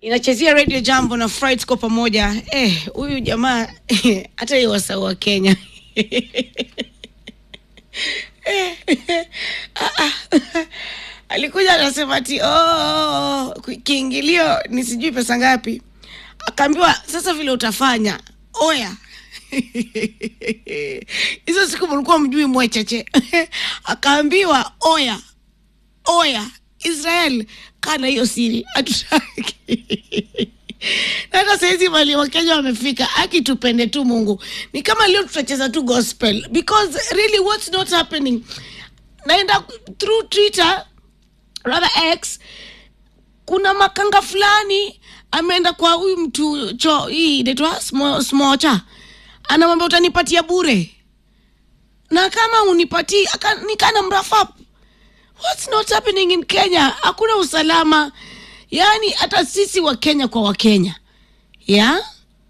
inachezea radio jambo na fright kwa pamoja eh huyu jamaa hata hiyo wasau wa kenya Ah, ah. alikuja anasema ati oh, kiingilio ni sijui pesa ngapi akaambiwa sasa vile utafanya oya hizo siku mlikuwa mjui mwecheche akaambiwa oya oya israel kana hiyo siri hatutaki na hata sahizi mali wakenya wamefika aki tupende tu mungu ni kama leo tutacheza tu gospel because really what's not happening naenda through twitter rather x kuna makanga fulani ameenda kwa huyu mtu cho hii inaitwa smo- smocha anamwambia utanipatia bure na kama unipatii aka- nikana mrafap what's not happening in kenya hakuna usalama yaani hata sisi wa kenya kwa wakenya yeah?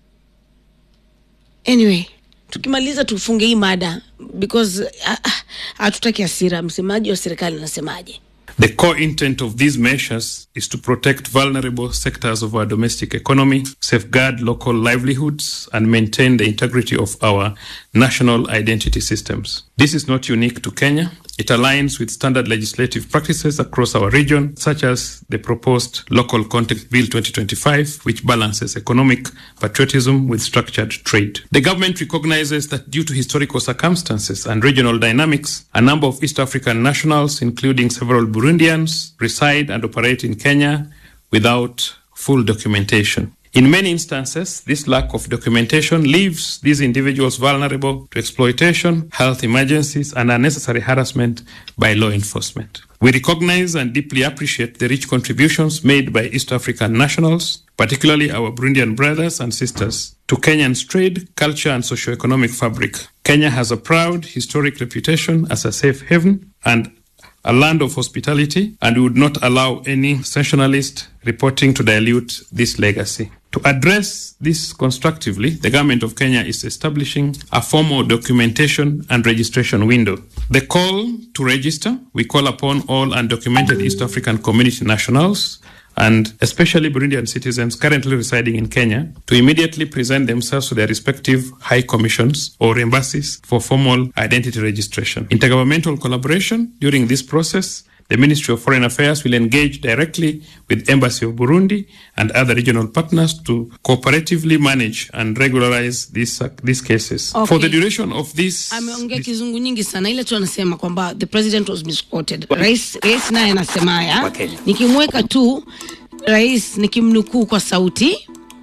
anyway tukimaliza tufunge hii mada because ah, ah, hatutaki hasira msemaji wa serikali anasemaje The core intent of these measures is to protect vulnerable sectors of our domestic economy, safeguard local livelihoods, and maintain the integrity of our national identity systems. This is not unique to Kenya. It aligns with standard legislative practices across our region, such as the proposed Local Content Bill 2025, which balances economic patriotism with structured trade. The government recognizes that due to historical circumstances and regional dynamics, a number of East African nationals, including several Burundians, reside and operate in Kenya without full documentation. In many instances, this lack of documentation leaves these individuals vulnerable to exploitation, health emergencies, and unnecessary harassment by law enforcement. We recognize and deeply appreciate the rich contributions made by East African nationals, particularly our Burundian brothers and sisters, to Kenyan's trade, culture, and socio-economic fabric. Kenya has a proud historic reputation as a safe haven and a land of hospitality, and we would not allow any sensationalist reporting to dilute this legacy. To address this constructively, the government of Kenya is establishing a formal documentation and registration window. The call to register, we call upon all undocumented East African community nationals and especially Burundian citizens currently residing in Kenya to immediately present themselves to their respective high commissions or embassies for formal identity registration. Intergovernmental collaboration during this process the Ministry of Foreign Affairs will engage directly with Embassy of Burundi and other regional partners to cooperatively manage and regularize these, uh, these cases. Okay. For the duration of this, ameongea kizungu nyingi sana ile tu anasema kwamba the president was misquoted rais rais naye anasema haya Wakenya. nikimweka tu rais nikimnukuu kwa sauti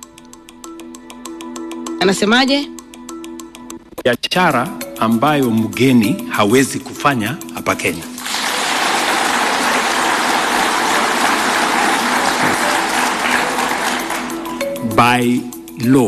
anasemaje biashara ambayo mgeni hawezi kufanya hapa Kenya. By law.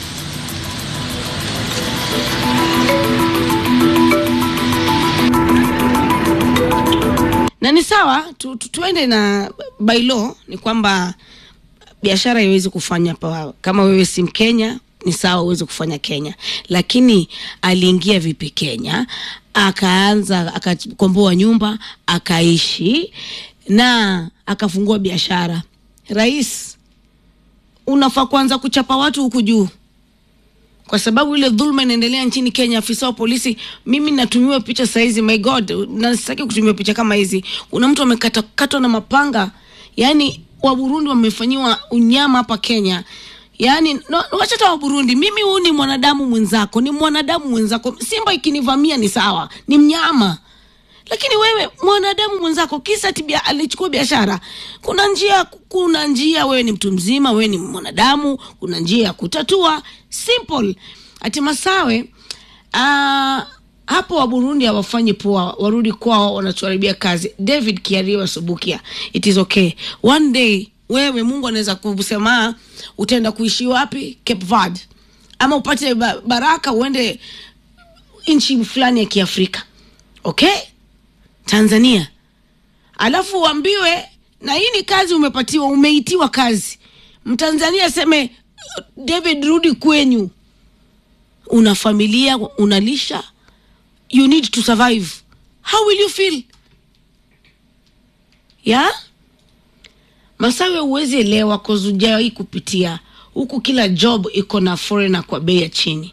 na ni sawa tu, tu, tuende na bailo ni kwamba biashara haiwezi kufanya pa, kama wewe si mkenya ni sawa uweze kufanya kenya lakini aliingia vipi kenya akaanza akakomboa nyumba akaishi na akafungua biashara rais unafaa kuanza kuchapa watu huku juu kwa sababu ile dhulma inaendelea nchini kenya afisa wa polisi mimi natumiwa picha sahizi my god na sitaki kutumiwa picha kama hizi kuna mtu amekatakatwa na mapanga yaani wa burundi wamefanyiwa unyama hapa kenya yaani no, wacha hata wa burundi mimi huu ni mwanadamu mwenzako ni mwanadamu mwenzako simba ikinivamia ni sawa ni mnyama lakini wewe mwanadamu mwenzako kisa tibia alichukua biashara kuna njia kuna njia wewe ni mtu mzima wewe ni mwanadamu kuna njia ya kutatua simple ati masawe uh, hapo wa burundi hawafanyi poa warudi kwao wanatuharibia kazi david kiaria subukia it is okay one day wewe mungu anaweza kusema utaenda kuishi wapi cape verde ama upate ba- baraka uende nchi fulani ya kiafrika okay tanzania alafu uambiwe na hii ni kazi umepatiwa umeitiwa kazi mtanzania aseme david rudi kwenyu una familia unalisha you need to survive how will you feel yeah Masawe huwezi elewa kozujawai kupitia huku, kila job iko na foreigner kwa bei ya chini.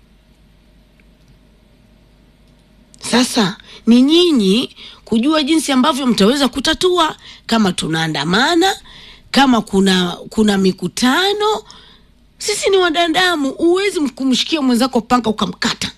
Sasa ni nyinyi kujua jinsi ambavyo mtaweza kutatua, kama tunaandamana, kama kuna kuna mikutano. Sisi ni wanadamu, huwezi kumshikia mwenzako panga ukamkata.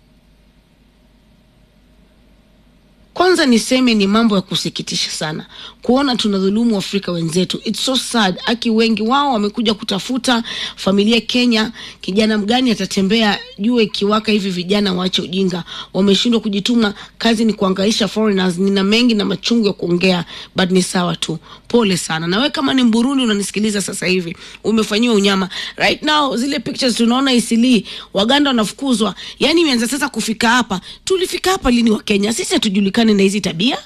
Kwanza niseme ni mambo ya kusikitisha sana kuona tunadhulumu Afrika wenzetu. It's so sad. Aki wengi wao wamekuja kutafuta familia Kenya. Kijana mgani atatembea jua ikiwaka hivi? Vijana waache ujinga, wameshindwa kujituma. Kazi ni kuangaisha foreigners. Nina mengi na machungu ya kuongea, but ni sawa tu. Pole sana. Na wewe kama ni Mburundi unanisikiliza sasa hivi, umefanyiwa unyama right now. Zile pictures tunaona Isili, Waganda wanafukuzwa, yani imeanza sasa kufika hapa. Tulifika hapa lini wa Kenya? Sisi hatujulikani na hizi tabia.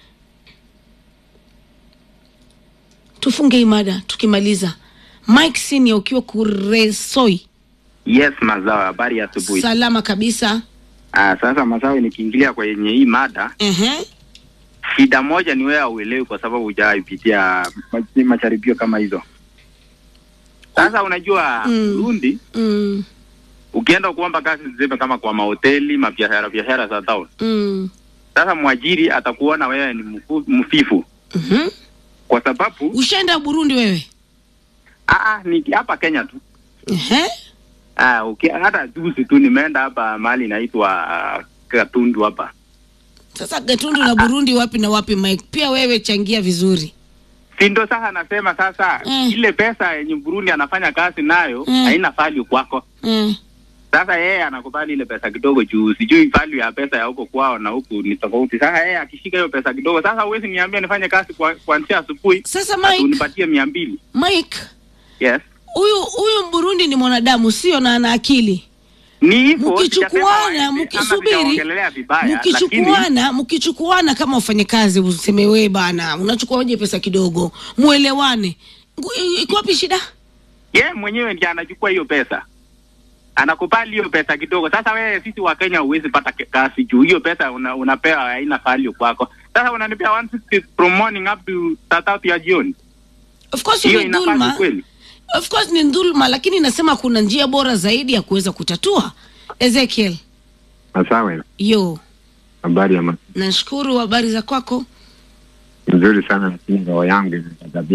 Tufunge hii mada tukimaliza. Mike Senior ukiwa Kuresoi, Yes, mazao, habari ya asubuhi. salama kabisa. Ah, sasa mazao, nikiingilia kwenye hii mada, Ehe, shida moja ni wewe hauelewi kwa sababu hujaipitia ma- macharibio kama hizo. Sasa unajua Mm. Burundi, mm, ukienda kuomba kazi zime kama kwa mahoteli, mabiashara biashara za town. mm, Sasa mwajiri atakuona wewe ni mfu- mfifu mhm. kwa sababu Ushaenda Burundi wewe? ah, ni hapa Kenya tu. Ehe, Ah, uki, hata juzi tu nimeenda hapa mahali inaitwa ah, Katundu hapa. sasa Gatundu na Burundi wapi na wapi Mike? Pia wewe changia vizuri. Si ndo sasa nasema sasa Mm. ile pesa yenye Burundi anafanya kazi nayo Mm. haina value kwako. Mm. Sasa yeye anakubali ile pesa kidogo juu sijui value ya pesa ya huko kwao na huku ni tofauti. Sasa yeye akishika hiyo pesa kidogo, sasa huwezi niambia nifanye kazi kwa kuanzia asubuhi Sasa ati Mike, unipatie mia mbili. Mike, Yes. huyu huyu Mburundi ni mwanadamu sio na ana akili. Ni hivyo Mkichukuana, sijasema waende, ama mkisubiri, sijaongelelea vibaya, lakini mkichukuana mkichukuana kama wafanyakazi, useme we bana, unachukuaje pesa kidogo, muelewane. Ngu- Iko wapi shida? yeye mwenyewe ndiye anachukua hiyo pesa. Anakubali hiyo pesa kidogo. Sasa wewe, sisi wa Kenya huwezi pata ke- kazi juu hiyo pesa una, unapewa haina value kwako. Sasa unanipea 160 from morning up to saa tatu ya jioni. Of course Hiyo ni inafaa dhulma, kweli? of course ni dhulma, lakini nasema kuna njia bora zaidi ya kuweza kutatua. Ezekiel, Masawe, yo, habari ya ma- nashukuru. Habari za kwako? nzuri sana, lakini roho yangu imegadhabika.